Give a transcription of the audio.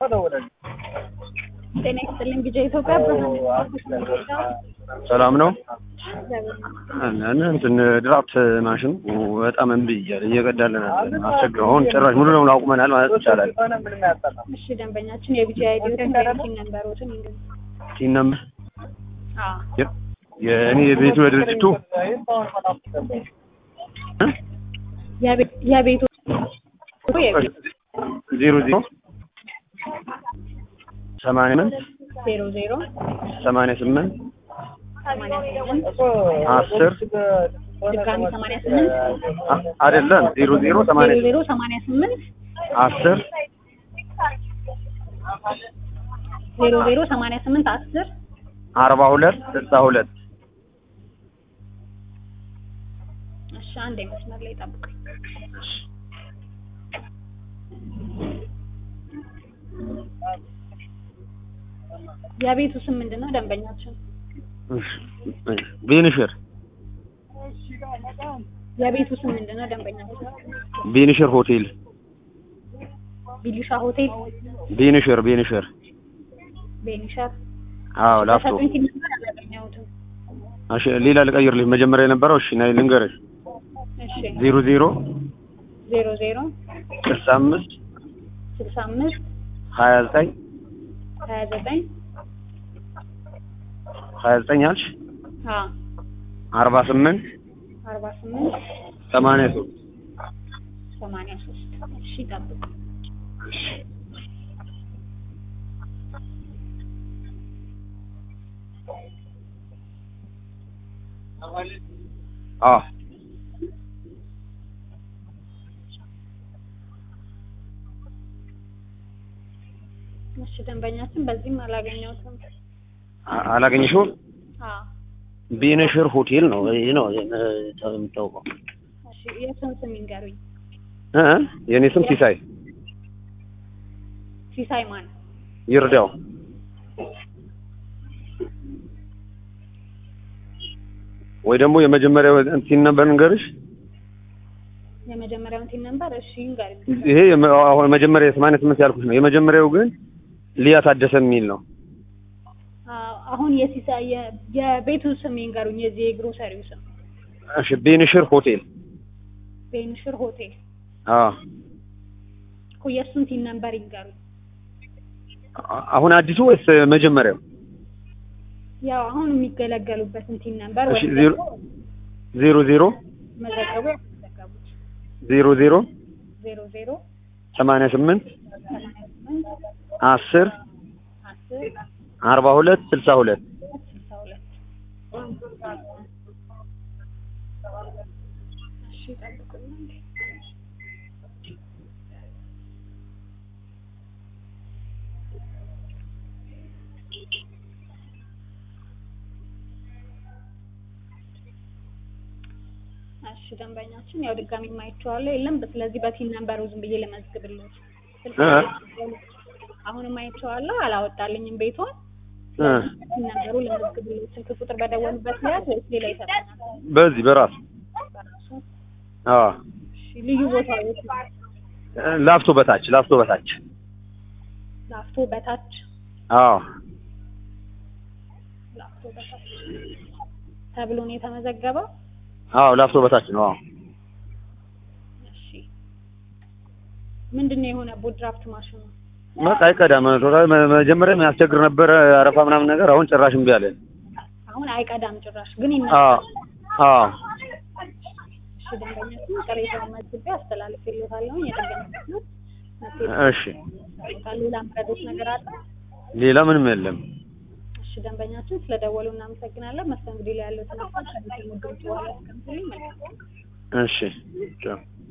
ጤና ይስጥልኝ ቢጃ ኢትዮጵያ ብርሃን ሰላም ነው። እንትን ድራፍት ማሽን በጣም እምቢ እያለ እየቀዳልን አለ አስቸግረው አሁን ጭራሽ ሙሉ ለሙሉ አቁመናል ማለት ይቻላል። እሺ ደንበኛችን የቢጃ አይዲዎትን ቲን ነንበሮትን ይንገሩ። ቲን ነምበር አዎ የእኔ የቤቱ የድርጅቱ የቤ- የቤቱ የቤቱ ዜሮ ዜሮ ሰማንያ ስምንት ዜሮ ዜሮ ሰማንያ ስምንት ሰማንያ ስምንት አስር ድጋሚ ሰማንያ ስምንት አ- አይደለም ዜሮ ዜሮ ዜሮ ሰማንያ ዜሮ ሰማንያ ስምንት አስር ዜሮ ዜሮ ሰማንያ ስምንት አስር አርባ ሁለት ስልሳ ሁለት እሺ አንድ መስመር ላይ ጠብቁኝ። የቤቱ ስም ምንድን ነው? ደንበኛችን ቤንሽር የቤቱ ስም ምንድን ነው? ደንበኛችን ቤንሽር ሆቴል ቢሊሻ ሆቴል ቤንሽር ቤንሽር ቤኒሻር አዎ ላፍቶ በሰጡኝ ሲል ነበር አላገኘሁትም። እሺ ሌላ ልቀይርልሽ መጀመሪያ የነበረው እሺ ናይ ልንገርሽ እሺ ዜሮ ዜሮ ዜሮ ዜሮ ስልሳ አምስት ስልሳ አምስት ሀያ ዘጠኝ ሀያ ዘጠኝ ሀያ ዘጠኝ አልሽ አዎ አርባ ስምንት አርባ ስምንት ሰማንያ ሶስት ሰማንያ ሶስት እሺ ጠብቁ። አዎ እሺ ደንበኛችን በዚህም አላገኘሁትም። አ- አላገኘሽውም አዎ ቤንሽር ሆቴል ነው ይሄ ነው የምታውቀው እሺ የእሱን ስም ይንገሩኝ። እ የኔ ስም ሲሳይ ሲሳይ ማን? ይርዳው ወይ ደግሞ የመጀመሪያው እንትን ነበር ንገርሽ የመጀመሪያውን ቲን ነበር። እሺ ይንገሩኝ። ይሄ የመ- አሁን መጀመሪያ የሰማንያ ስምንት ያልኩሽ ነው የመጀመሪያው ግን ሊያ ታደሰ የሚል ነው አዎ፣ አሁን የሲሳይ የ- የቤቱ ስም ይንገሩኝ። የዚህ የግሮሰሪው ስም እሺ ቤንሽር ሆቴል ቤንሽር ሆቴል አዎ እኮ የእሱን ቲን ነበር ይንገሩኝ። አ- አሁን አዲሱ ወይስ መጀመሪያው ያው አሁን የሚገለገሉበትን ቲን ነበር እሺ ወይም ዜሮ ደግሞ ዜሮ ዜሮ መዘገቡ ያስመዘገቡት ዜሮ ዜሮ ዜሮ ዜሮ ሰማንያ ስምንት ሰማንያ ስምንት አስር አስር አርባ ሁለት ስልሳ ሁለት ስልሳ ሁለት እሺ ጠብቁኝ አንዴ። እሺ ደንበኛችን ያው ድጋሚ ማይቼዋለሁ የለም ስለዚህ በቲን ነምበሩ ዝም ብዬ ልመዝግብልዎት ስልክ እ? አሁንም አይቼዋለሁ አላወጣልኝም ቤቷን እ ቲን ነምበሩ ልመዝግብልዎት ስልክ ቁጥር በደወሉበት ሰዓት ወይስ ሌላ ይሰጠናል በዚህ በራሱ በራሱ አዎ እሺ ልዩ ቦታ የት ነው? ላፍቶ በታች ላፍቶ በታች ላፍቶ በታች አዎ ላፍቶ በታች ተብሎ ነው የተመዘገበው አዎ ላፍቶ በታች ነው አዎ እሺ ምንድን ነው የሆነበት ድራፍት ማሽኑ በቃ አይቀዳም ቶታል መ- መጀመሪያ የሚያስቸግር ነበረ አረፋ ምናምን ነገር አሁን ጭራሽ እምቢ አለ አሁን አይቀዳም ጭራሽ ግን አዎ ይነሳል አዎ እሺ ደንበኛችን ቅሬታውን መዝግቤ አስተላልፌልዎታለሁ የጥገና ክፍሎች እሺ መጥተው ሌላ ምረዶች ነገር አለ ሌላ ምንም የለም እሺ ደንበኛችን ስለደወሉ እናመሰግናለን መስተንግዶ ላይ ያለው ተነሳ ከዚህ ሙድሮች በኋላ ያስቀምጡልኝ መልካም እሺ ቻው